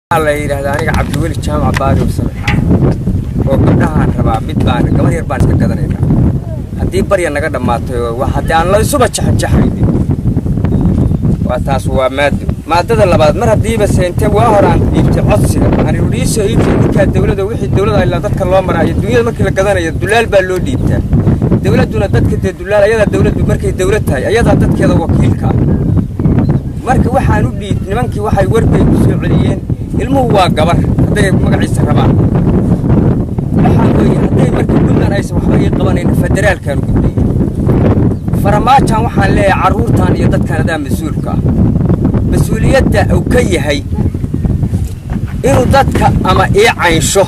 waxaa la yidhaahdaa aniga cabdiweli jaamac baadi ursame oo gabdhahaan rabaa mid baan gabar yar baan iska gadanaynaa haddii barya naga dhammaatay oo wax haddii aan la isuba jaxanjaxaynin waa taas waa maado maadada labaad mar haddiiba seente waa hore aan dhiibtay codsiga waxaan ihi iisoo iibtay ninkaa dawladda wixii dawladda ilaa dadka loo maraayo dunyada markii la gadanayo dulaal baa loo dhiibtaa dawladduna dadka dee dulaal ayadaa dawladdu markay dawlad tahay ayadaa dadkeeda wakiilka ah marka waxaan u dhiib nimankii waxay warbay ku soo celiyeen ilmuhu waa gabar hadday magaciisa rabaan waxaa weeye hadday marka puntland aysan waxba ii qabanayn federaalkaan u gudbiyey faramaajaan waxaan leeyahay carruurtan iyo dadkan adaa mas-uulka ah mas-uuliyadda uu ka yahay inuu dadka ama ii caynsho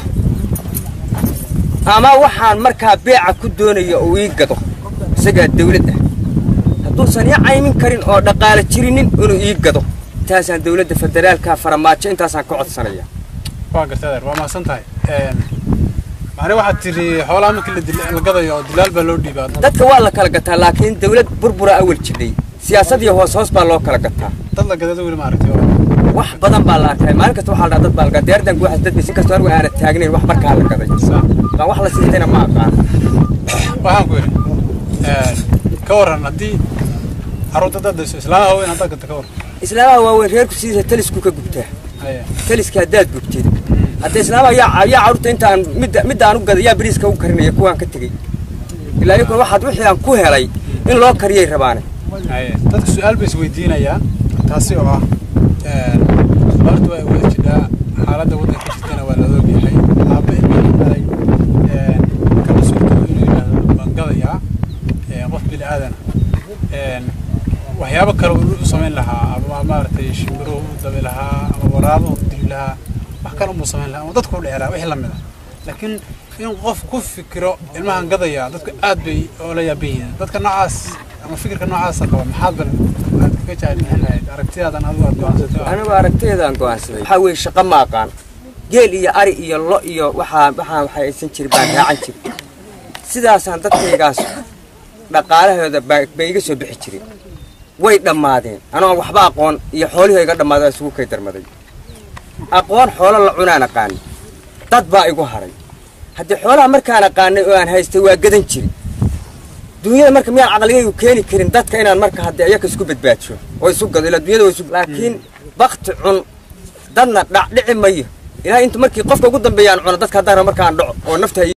ama waxaan markaa beeca ku doonayo uu ii gado isagaa dawlad ah hadduusan ii caymin karin oo dhaqaale jirinin inuu ii gado intaasaan dawladda federaalka faramaajo intaasaan ka codsanaya waa gartay adeer waa mahadsan tahay macne waxaad tiri xoolaha markii la dil- la gadayo oo dilaal baa loo dhiibaa dadka waa la kala gataa laakiin dawlad burbura awal jidhay siyaasad iyo hoos hoos baa loo kala gataa dad la gadada weli maaragtay wax badan baa la arkay maalin kasta waxaa la dhaha dad baa la gadaa diyaardan guwaxas dad baysin kastoo anigu aana taagnayn wax markaa la gaday baan wax la siistayna ma aqaan waxaan ku yidhi ka warran haddii carruurta dadayso islaamaha weyn haddaad gadta ka warran islaamaha waaweyn reerku sidiisa talisku ka gubtaa Haya. taliska haddaad gubtid hadda islaamaha yaa yaa carruurta intaan midda midda aan u gaday yaa bariiska u karinaya kuwaan ka tegey ilaa iyakuna waxaad wixii aan ku helay in loo kariyay rabaane Haya. dadka su-aal bay isweydiinayaan taasi oo ah horta waa wada jidhaa xaaladda waddanka ka jirtana waa la ogyahay aabba ilmihii dhalay ka mas-uulka inuu yidhaahdo waan gadayaa ee, qof bini aadana waxyaabo kale uu u samayn lahaa ama maaragtay shimbiruhu u dabi lahaa ama waraabuhu u dili lahaa wax kale umuu samayn lahaa ama dadku u dhici lahaa wixii lamid ah laakiin in qof ku fikiro ilmahan gadaya dadku aad bay oola yaaban yihiin dadka noocaas ama fikirka noocaasa qaba maxaad bal aad kaga jahilin lahayd aragtidaadan adigu aad go'aansatay anigu aragtayadaan go'aansaday waxaa weeye shaqo ma aqaan geel iyo ari iyo lo iyo waxaa waxaan waxay aysan jirin baan raacan jirin sidaasaan dadkaygaas dhaqaalahooda baa bay iga soo bixi jirin way dhammaadeen anoo waxba aqoon iyo xoolihii iga dhammaaday oo isugu kay darmaday aqoon xoolo la cunaan aqaani dad baa igu haray haddii xoolaha markaan aqaanay oo aan haystay waa gadan jiri dunyada marka miyaan caqligaygu keeni karin dadka inaan marka haddii ayaka isku badbaadsho oo isu gado ilaa dunyada waa isu laakiin bakti cun dadna dhac dhici mayo ilaa inta markii qofka ugu dambeeyaan cuno dadka haddaan rabo markaan dhaco oo nafta